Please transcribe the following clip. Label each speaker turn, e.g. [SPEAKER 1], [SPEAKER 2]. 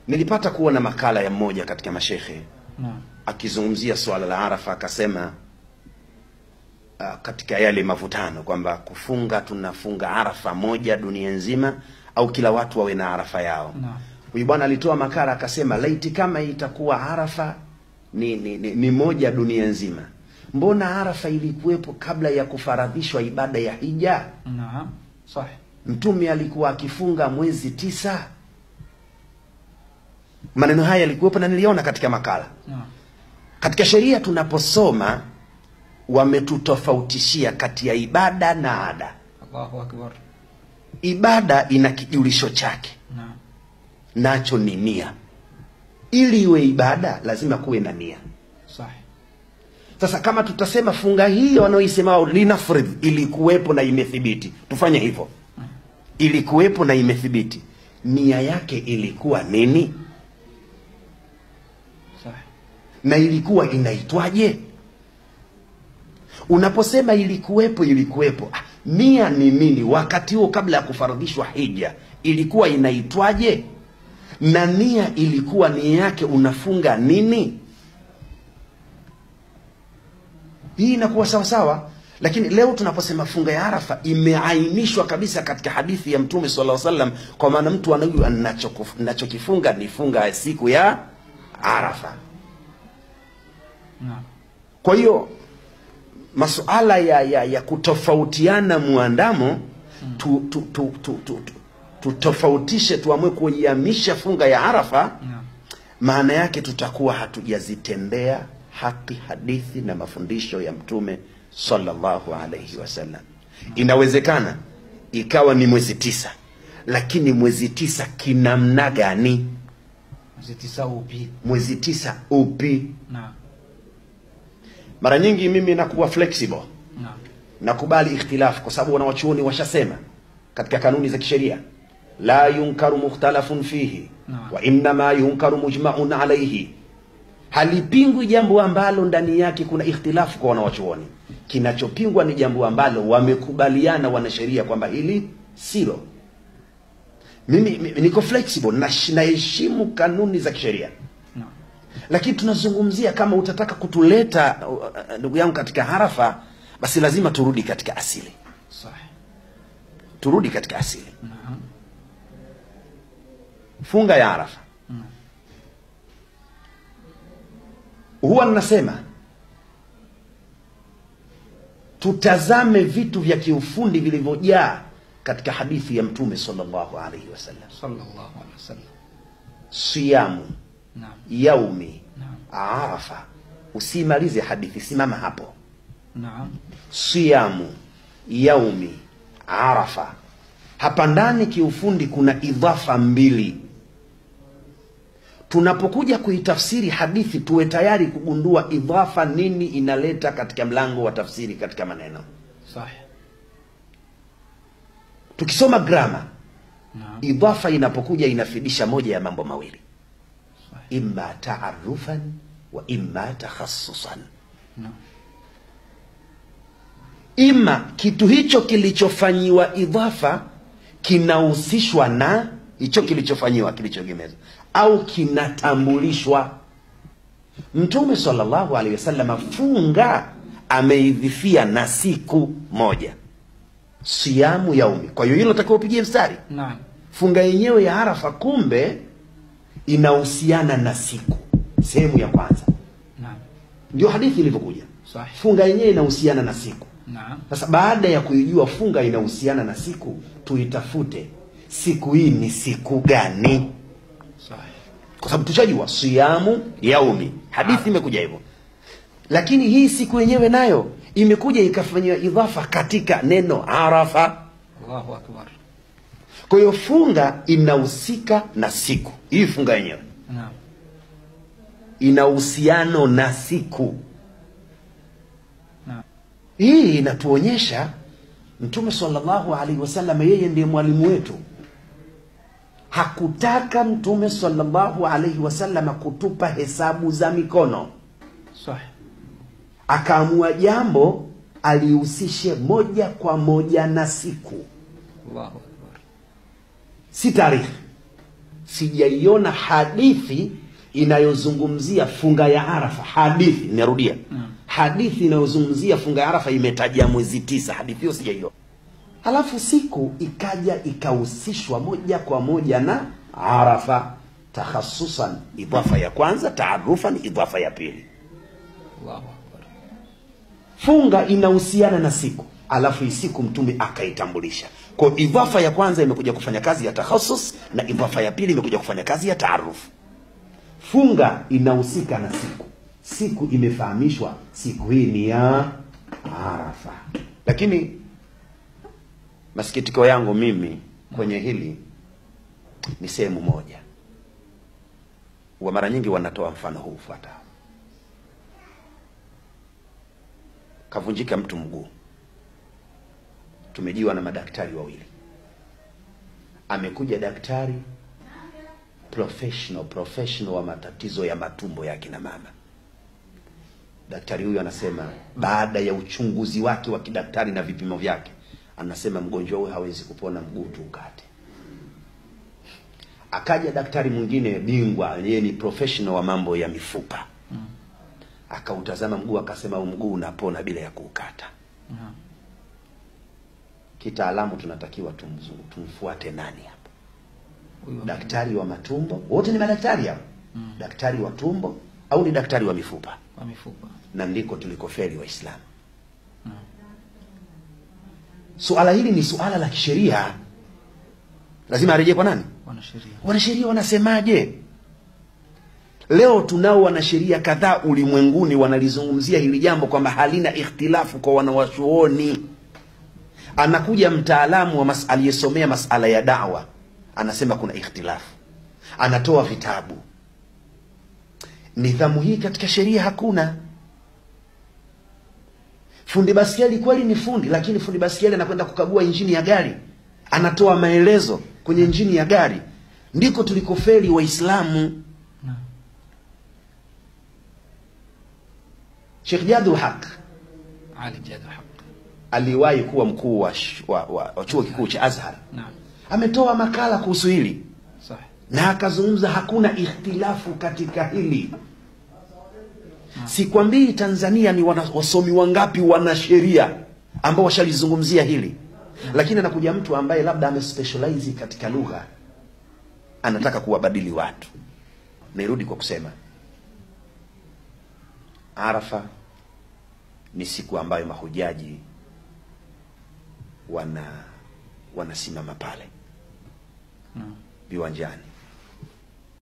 [SPEAKER 1] nilipata kuona makala ya mmoja katika mashekhe
[SPEAKER 2] Naam.
[SPEAKER 1] akizungumzia swala la Arafa akasema uh, katika yale mavutano kwamba kufunga tunafunga Arafa moja dunia nzima au kila watu wawe na Arafa yao.
[SPEAKER 2] Naam.
[SPEAKER 1] Huyu bwana alitoa makala akasema, laiti kama itakuwa Arafa ni, ni, ni, ni moja dunia nzima, mbona Arafa ilikuwepo kabla ya kufaradhishwa ibada ya hija?
[SPEAKER 2] Naam. Sahih.
[SPEAKER 1] Mtume alikuwa akifunga mwezi tisa. Maneno haya yalikuwepo na niliona katika makala.
[SPEAKER 2] Naam.
[SPEAKER 1] Katika sheria tunaposoma, wametutofautishia kati ya ibada na ada.
[SPEAKER 2] Allahu akbar.
[SPEAKER 1] Ibada ina kijulisho chake,
[SPEAKER 2] Naam.
[SPEAKER 1] nacho ni nia. Ili iwe ibada, lazima kuwe na nia.
[SPEAKER 2] Sahih.
[SPEAKER 1] Sasa kama tutasema funga hii wanaoisema linafridh ilikuwepo na imethibiti, tufanye hivyo, ilikuwepo na imethibiti, nia yake ilikuwa nini
[SPEAKER 2] Sahih.
[SPEAKER 1] na ilikuwa inaitwaje? Unaposema ilikuwepo, ilikuwepo, ah, nia ni nini? Wakati huo kabla ya kufaradhishwa hija ilikuwa inaitwaje? Na nia ilikuwa nia yake unafunga nini? hii inakuwa sawa sawa lakini leo tunaposema funga ya arafa imeainishwa kabisa katika hadithi ya mtume sallallahu alaihi wasallam kwa maana mtu anajua anachokufu- nachokifunga ni funga ya siku ya arafa
[SPEAKER 2] Naam.
[SPEAKER 1] kwa hiyo masuala ya, ya, ya kutofautiana muandamo tu, tu, tu, tu, tu, tu, tutofautishe tuamue kuihamisha funga ya arafa
[SPEAKER 2] Naam.
[SPEAKER 1] maana yake tutakuwa hatujazitendea haki hadithi na mafundisho ya mtume sallallahu alaihi wasallam inawezekana ikawa ni mwezi tisa lakini mwezi tisa kinamna gani
[SPEAKER 2] Mwezi tisa upi?
[SPEAKER 1] mwezi tisa upi
[SPEAKER 2] Naam.
[SPEAKER 1] mara nyingi mimi nakuwa flexible
[SPEAKER 2] Naam.
[SPEAKER 1] nakubali ikhtilafu kwa sababu wanawachuoni washasema katika kanuni za kisheria la yunkaru mukhtalafun fihi
[SPEAKER 2] Naam.
[SPEAKER 1] wa innama yunkaru mujmaun alaihi halipingwi jambo ambalo ndani yake kuna ikhtilafu kwa wanawachuoni kinachopingwa ni jambo ambalo wamekubaliana wanasheria kwamba hili silo mimi, mimi niko flexible nash- naheshimu kanuni za kisheria
[SPEAKER 2] Naam.
[SPEAKER 1] lakini tunazungumzia kama utataka kutuleta uh, uh, ndugu yangu katika harafa basi lazima turudi katika asili
[SPEAKER 2] Sahih.
[SPEAKER 1] turudi katika asili
[SPEAKER 2] Naam.
[SPEAKER 1] funga ya arafa
[SPEAKER 2] Mm.
[SPEAKER 1] huwa ninasema tutazame vitu vya kiufundi vilivyojaa katika hadithi ya mtume sallallahu alaihi wasallam
[SPEAKER 2] Sallallahu alaihi wasallam.
[SPEAKER 1] siyamu
[SPEAKER 2] Naam.
[SPEAKER 1] yaumi
[SPEAKER 2] Naam.
[SPEAKER 1] arafa usimalize hadithi simama hapo
[SPEAKER 2] Naam.
[SPEAKER 1] siyamu yaumi arafa hapa ndani kiufundi kuna idhafa mbili tunapokuja kuitafsiri hadithi tuwe tayari kugundua idhafa nini inaleta katika mlango wa tafsiri katika maneno
[SPEAKER 2] Sahih.
[SPEAKER 1] tukisoma grama
[SPEAKER 2] Naam.
[SPEAKER 1] idhafa inapokuja inafidisha moja ya mambo mawili
[SPEAKER 2] Sahih.
[SPEAKER 1] imma taarufan wa imma takhasusan
[SPEAKER 2] Naam.
[SPEAKER 1] ima kitu hicho kilichofanyiwa idhafa kinahusishwa na hicho kilichofanyiwa kilichoegemezwa au kinatambulishwa mtume sallallahu alaihi wasallam funga ameidhifia na siku moja siamu yaumi kwa hiyo hilo takiwa upigie mstari
[SPEAKER 2] Naam.
[SPEAKER 1] funga yenyewe ya arafa kumbe inahusiana na siku sehemu ya kwanza
[SPEAKER 2] Naam.
[SPEAKER 1] ndio hadithi ilivyokuja
[SPEAKER 2] Sahih.
[SPEAKER 1] funga yenyewe inahusiana na siku
[SPEAKER 2] Naam.
[SPEAKER 1] sasa baada ya kuijua funga inahusiana na siku tuitafute siku hii ni siku gani
[SPEAKER 2] Sahih.
[SPEAKER 1] kwa sababu tushajua siyamu yaumi hadithi imekuja hivyo lakini hii siku yenyewe nayo imekuja ikafanyiwa idhafa katika neno arafa
[SPEAKER 2] Allahu akbar.
[SPEAKER 1] kwa hiyo funga inahusika na siku hii funga yenyewe
[SPEAKER 2] Naam.
[SPEAKER 1] ina uhusiano na siku
[SPEAKER 2] Naam.
[SPEAKER 1] hii inatuonyesha mtume sallallahu alaihi wasallam yeye ndiye mwalimu wetu hakutaka mtume sallallahu alaihi wasallam kutupa hesabu za mikono
[SPEAKER 2] Sahih.
[SPEAKER 1] akaamua jambo alihusishe moja kwa moja na siku
[SPEAKER 2] Allahu akbar.
[SPEAKER 1] si tarehe sijaiona hadithi inayozungumzia funga ya Arafa. Hadithi, narudia,
[SPEAKER 2] Naam.
[SPEAKER 1] hadithi inayozungumzia funga ya Arafa imetaja mwezi tisa. Hadithi hiyo sijaiona. Halafu siku ikaja ikahusishwa moja kwa moja na Arafa, takhasusan, idhafa ya kwanza, taarufan, idhafa ya pili.
[SPEAKER 2] Allahu akbar.
[SPEAKER 1] Funga inahusiana na siku, alafu hii siku Mtume akaitambulisha. Kwa hiyo idhafa ya kwanza imekuja kufanya kazi ya takhasus na idhafa ya pili imekuja kufanya kazi ya taaruf. Funga inahusika na siku, siku imefahamishwa, siku hii ni ya Arafa. Lakini masikitiko yangu mimi kwenye hili ni sehemu moja, wa mara nyingi wanatoa mfano huu ufuatao. Kavunjika mtu mguu, tumejiwa na madaktari wawili. Amekuja daktari professional professional wa matatizo ya matumbo ya kina mama. Daktari huyu anasema baada ya uchunguzi wake wa kidaktari na vipimo vyake, anasema mgonjwa huyu hawezi kupona, mguu tu ukate. Akaja daktari mwingine bingwa, yeye ni professional wa mambo ya mifupa akautazama mguu akasema huu mguu unapona bila ya kuukata.
[SPEAKER 2] Naam.
[SPEAKER 1] Kitaalamu tunatakiwa tumzu- tumfuate nani hapo?
[SPEAKER 2] Huyu
[SPEAKER 1] Daktari wa matumbo? Wote ni madaktari hao, daktari wa tumbo au ni daktari wa mifupa?
[SPEAKER 2] wa mifupa.
[SPEAKER 1] Na ndiko tulikofeli Waislamu.
[SPEAKER 2] Naam.
[SPEAKER 1] Suala hili ni suala la kisheria, lazima arejee kwa nani?
[SPEAKER 2] Wanasheria.
[SPEAKER 1] Wanasheria wanasemaje? Leo tunao wanasheria kadhaa ulimwenguni wanalizungumzia hili jambo kwamba halina ikhtilafu kwa wanawachuoni. Anakuja mtaalamu wa mas aliyesomea masala ya dawa, anasema kuna ikhtilafu, anatoa vitabu. Nidhamu hii katika sheria hakuna. Fundi baskeli kweli ni fundi, lakini fundi baskeli anakwenda kukagua injini ya gari, anatoa maelezo kwenye injini ya gari. Ndiko tulikofeli Waislamu.
[SPEAKER 2] Naam.
[SPEAKER 1] Sheikh Jadul Haq
[SPEAKER 2] Ali Jadu Haq.
[SPEAKER 1] aliwahi kuwa mkuu wa, sh- wa, wa, wa chuo kikuu cha Azhar,
[SPEAKER 2] Naam.
[SPEAKER 1] ametoa makala kuhusu hili
[SPEAKER 2] Sahih.
[SPEAKER 1] na akazungumza hakuna ikhtilafu katika hili. Sikwambii Tanzania ni wana, wasomi wangapi wana sheria ambao washalizungumzia hili, lakini anakuja mtu ambaye labda amespecialize katika lugha, anataka kuwabadili watu. Nirudi kwa kusema Arafa ni siku ambayo mahujaji wana wanasimama pale
[SPEAKER 2] Naam.
[SPEAKER 1] viwanjani